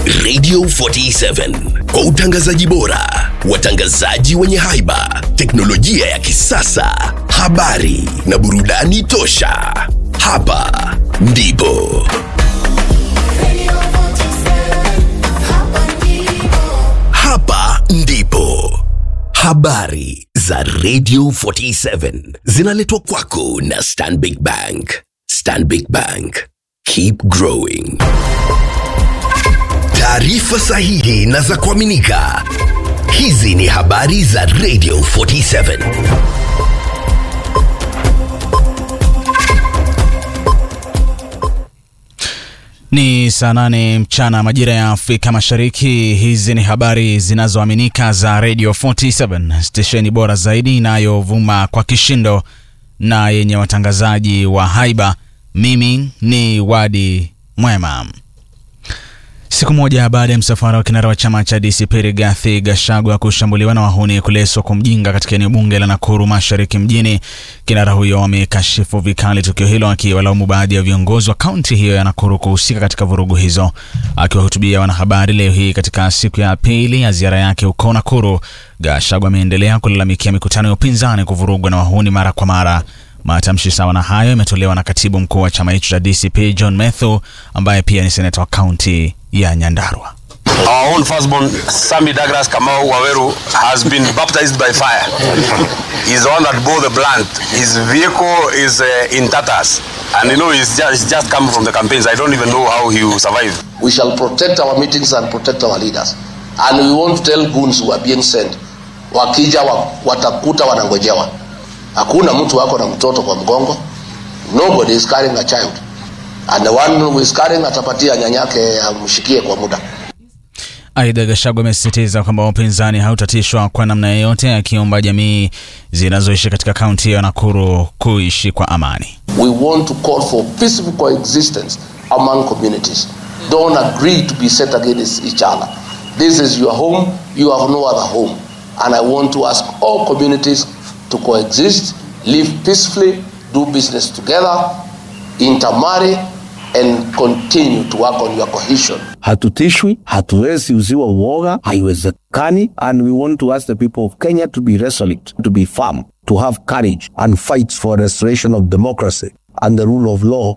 Radio 47 kwa utangazaji bora, watangazaji wenye haiba, teknolojia ya kisasa, habari na burudani tosha. Hapa ndipo hapa ndipo habari za Radio 47 zinaletwa kwako na Stanbic Bank. Stanbic Bank, keep growing. Taarifa sahihi na za kuaminika. Hizi ni habari za Radio 47. Ni saa nane mchana majira ya Afrika Mashariki. Hizi ni habari zinazoaminika za Radio 47, stesheni bora zaidi inayovuma kwa kishindo na yenye watangazaji wa haiba. Mimi ni Wadi Mwema. Siku moja baada ya msafara wa kinara wa chama cha DCP Rigathi Gachagua kushambuliwa na wahuni kuleswa kwa mjinga katika eneo bunge la Nakuru Mashariki mjini, kinara huyo amekashifu vikali tukio hilo, akiwalaumu baadhi ya viongozi wa kaunti hiyo ya Nakuru kuhusika katika vurugu hizo. Akiwahutubia wanahabari leo hii katika siku ya pili ya ziara yake huko Nakuru, Gachagua ameendelea kulalamikia mikutano ya upinzani kuvurugwa na wahuni mara kwa mara. Matamshi sawa na hayo yametolewa na katibu mkuu wa chama hicho cha DCP John Methu, ambaye pia ni seneta wa kaunti ya Nyandarua. Our own firstborn, Sami Douglas Kamau Waweru, has been baptized by fire. He's the one that bore the blunt. His vehicle is uh, in tatters. And you know, he's just, he's just come from the campaigns. I don't even know how he will survive. We shall protect our meetings and protect our leaders. And we won't tell goons who are being sent. Wakija wa, watakuta wanangojewa. Hakuna mtu wako na mtoto kwa mgongo. Nobody is carrying a child. And the one who is carrying atapatia nyanyake amshikie kwa muda. Aidha, Gachagua amesisitiza kwamba upinzani hautatishwa kwa namna yoyote, akiomba jamii zinazoishi katika kaunti ya Nakuru kuishi kwa amani. We want to call for peaceful coexistence among communities. Don't agree to be set against each other. This is your home, you have no other home. And I want to ask all communities to coexist, live peacefully, do business together, intermarry, and continue to work on your cohesion. Hatutishwi, hatuwezi uziwa uoga, haiwezekani. And we want to ask the people of Kenya to be resolute, to be firm, to have courage and fight for restoration of democracy and the rule of law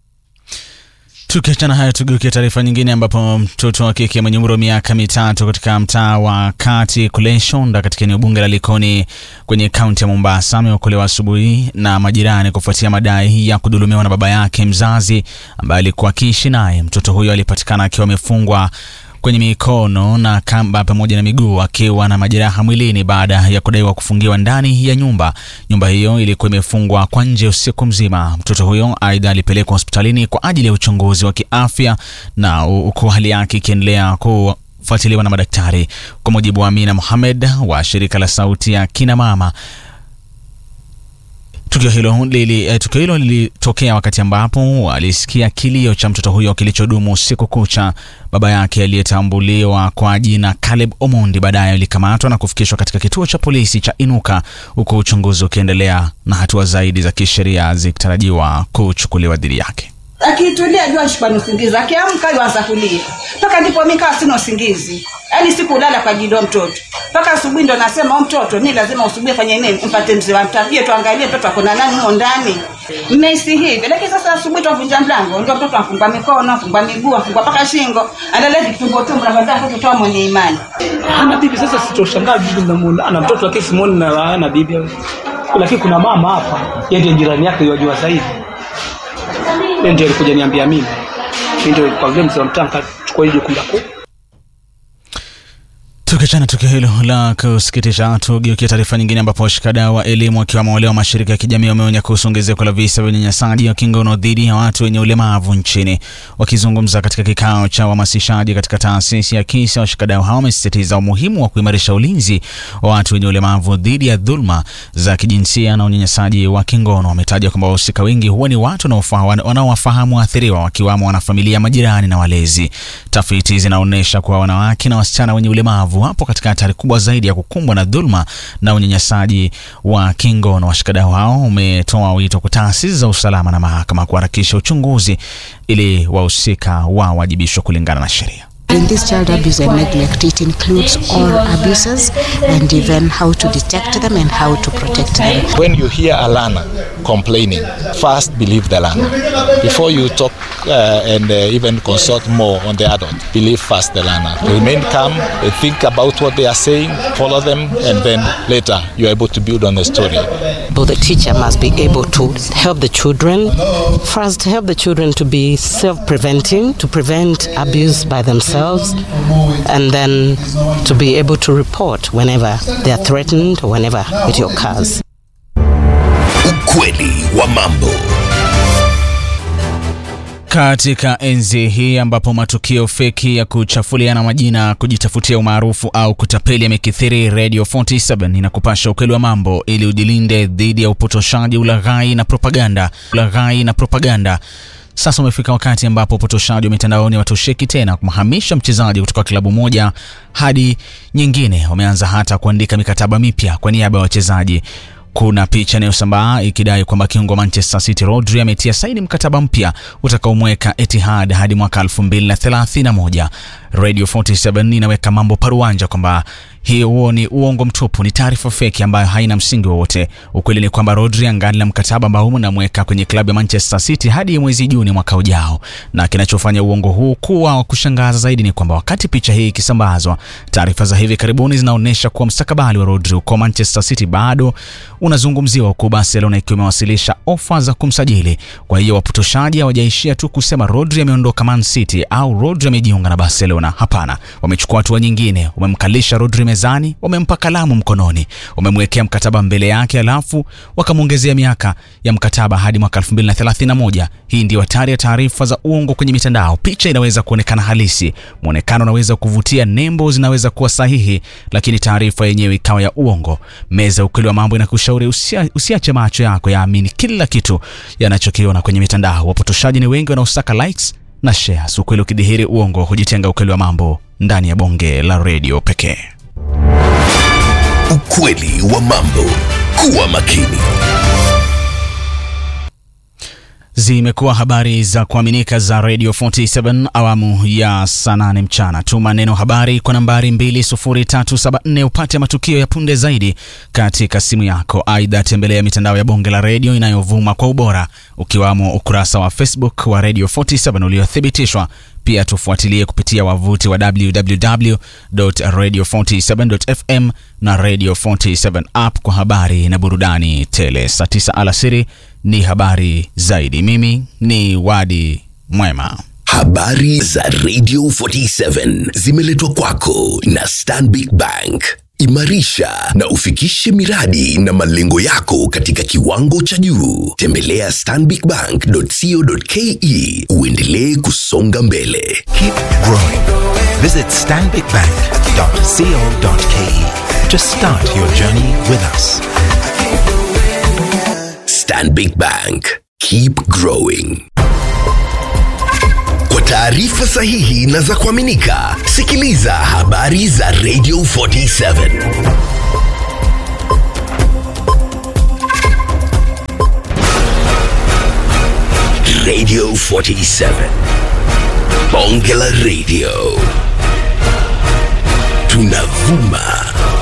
Tukiachana hayo, tugeukia taarifa nyingine, ambapo mtoto wa kike mwenye umri wa miaka mitatu katika mtaa wa kati kule Shonda katika eneo bunge la Likoni kwenye kaunti ya Mombasa ameokolewa asubuhi na majirani kufuatia madai ya kudhulumiwa na baba yake mzazi ambaye alikuwa akiishi naye. Mtoto huyo alipatikana akiwa amefungwa kwenye mikono na kamba pamoja na miguu akiwa na majeraha mwilini baada ya kudaiwa kufungiwa ndani ya nyumba. Nyumba hiyo ilikuwa imefungwa kwa nje usiku mzima. Mtoto huyo aidha alipelekwa hospitalini kwa ajili ya uchunguzi wa kiafya na huku hali yake ikiendelea kufuatiliwa na madaktari. Kwa mujibu wa Amina Mohamed wa shirika la Sauti ya Kina Mama, Tukio hilo lili, eh, tukio hilo lilitokea wakati ambapo alisikia kilio cha mtoto huyo kilichodumu usiku kucha. Baba yake aliyetambuliwa kwa jina Caleb Omondi baadaye alikamatwa na kufikishwa katika kituo cha polisi cha Inuka, huku uchunguzi ukiendelea na hatua zaidi za kisheria zikitarajiwa kuchukuliwa dhidi yake. akitulia jua shikwa na usingizi akiamka yuanza kulia mpaka ndipo mi kawa sina usingizi yaani sikulala kwa ajili ya mtoto mpaka asubuhi ndo nasema "Huyu mtoto mi lazima usubuhi fanye nini mpate mzee wa mtafie tuangalie mtoto akona nani humo ndani mmehisi hivi lakini sasa asubuhi twavunja mlango ndio mtoto afungwa mikono afungwa miguu afungwa mpaka shingo analezi kitumbo tumbo navaza mtoto toa mwenye imani hana bibi sasa sitoshangaa bibi namuona ana mtoto lakini simuoni na ana bibi lakini kuna mama hapa yeye ndiye jirani yake yajua zaidi yeye ndiye alikuja niambia mimi mimi ndio kwa vile mzee wa mtaa nikachukua hili jukumu la ku Tukiachana tukio hilo la kusikitisha, tugeukia taarifa nyingine, ambapo washikadau wa elimu wakiwemo wale wa mashirika ya kijamii wameonya kuhusu ongezeko la visa vya unyanyasaji wa kingono dhidi ya watu wenye ulemavu nchini. Wakizungumza katika kikao cha uhamasishaji katika taasisi ya KISA, washikadau hao wamesisitiza umuhimu wa kuimarisha ulinzi wa watu wenye ulemavu dhidi ya dhuluma za kijinsia na unyanyasaji wa kingono. Wametaja kwamba wahusika wengi huwa ni watu wanaofa- wanaowafahamu waathiriwa, wakiwamo wanafamilia, majirani na walezi. Tafiti zinaonyesha kuwa wanawake na wasichana wenye ulemavu wapo katika hatari kubwa zaidi ya kukumbwa na dhuluma na unyanyasaji wa kingono. Washikadau hao umetoa wito kwa taasisi za usalama na mahakama kuharakisha uchunguzi ili wahusika wawajibishwe kulingana na sheria. In this child abuse and neglect, it includes all abuses and even how to detect them and how to protect them. When you hear a learner complaining, first believe the learner. Before you talk uh, and uh, even consult more on the adult, believe first the learner. Remain calm, uh, think about what they are saying, follow them, and then later you're able to build on the story. So the teacher must be able to help the children, first help the children to be self-preventing, to prevent abuse by themselves, and then to be able to report whenever they are threatened or whenever it occurs. Ukweli wa mambo. Katika enzi hii ambapo matukio feki ya kuchafuliana majina, kujitafutia umaarufu au kutapeli yamekithiri, Radio 47 inakupasha ukweli wa mambo ili ujilinde dhidi ya upotoshaji, ulaghai na propaganda. Ulaghai na propaganda. Sasa umefika wakati ambapo upotoshaji wa mitandaoni watosheki tena kumhamisha mchezaji kutoka klabu moja hadi nyingine. Wameanza hata kuandika mikataba mipya kwa niaba ya wachezaji. Kuna picha inayosambaa ikidai kwamba kiungo Manchester City Rodri ametia saini mkataba mpya utakaomweka Etihad hadi mwaka 2031. Radio 47 inaweka mambo paruanja kwamba hiyo huo ni uongo mtupu, ni taarifa feki ambayo haina msingi wowote. Ukweli ni kwamba Rodri angali na mkataba ambao unamweka kwenye klabu ya Manchester City hadi mwezi Juni mwaka ujao, na kinachofanya uongo huu kuwa wa kushangaza zaidi ni kwamba wakati picha hii ikisambazwa, taarifa za hivi karibuni zinaonyesha kuwa mstakabali wa Rodri uko Manchester City bado unazungumziwa, huku Barcelona ikiwa imewasilisha ofa za kumsajili. Kwa hiyo wapotoshaji hawajaishia tu kusema Rodri ameondoka Man City au Rodri amejiunga na Barcelona. Hapana, wamechukua hatua nyingine, wamemkalisha Rodri mezani, wamempa kalamu mkononi, wamemwekea mkataba mbele yake, alafu wakamwongezea miaka ya mkataba hadi mwaka 2031. Hii ndio hatari ya taarifa za uongo kwenye mitandao. Picha inaweza kuonekana halisi, mwonekano unaweza kuvutia, nembo zinaweza kuwa sahihi, lakini taarifa yenyewe ikawa ya uongo. Meza ukweli wa mambo inakushauri usia, usiache macho yako yaamini kila kitu yanachokiona kwenye mitandao. Wapotoshaji ni wengi wanaosaka likes na shares. Ukweli ukidhihiri, uongo hujitenga. Ukweli wa mambo ndani ya bonge la redio pekee. Ukweli wa mambo. Kuwa makini. Zimekuwa habari za kuaminika za Radio 47 awamu ya saa nane mchana. Tuma neno habari kwa nambari 20374 upate matukio ya punde zaidi katika simu yako. Aidha, tembelea mitandao ya bonge la redio inayovuma kwa ubora ukiwamo ukurasa wa Facebook wa Radio 47 uliothibitishwa. Pia tufuatilie kupitia wavuti wa www.radio47.fm na Radio 47 app kwa habari na burudani tele. Saa 9 alasiri ni habari zaidi. Mimi ni Wadi Mwema. Habari za Radio 47 zimeletwa kwako na Stanbic Bank. Imarisha na ufikishe miradi na malengo yako katika kiwango cha juu. Tembelea stanbicbank.co.ke uendelee kusonga mbele. Keep growing. Visit stanbicbank.co.ke to start your journey with us. Stanbic Bank. Keep growing. Kwa taarifa sahihi na za kuaminika, sikiliza habari za Radio 47. Radio 47. Bonge la Radio. Tunavuma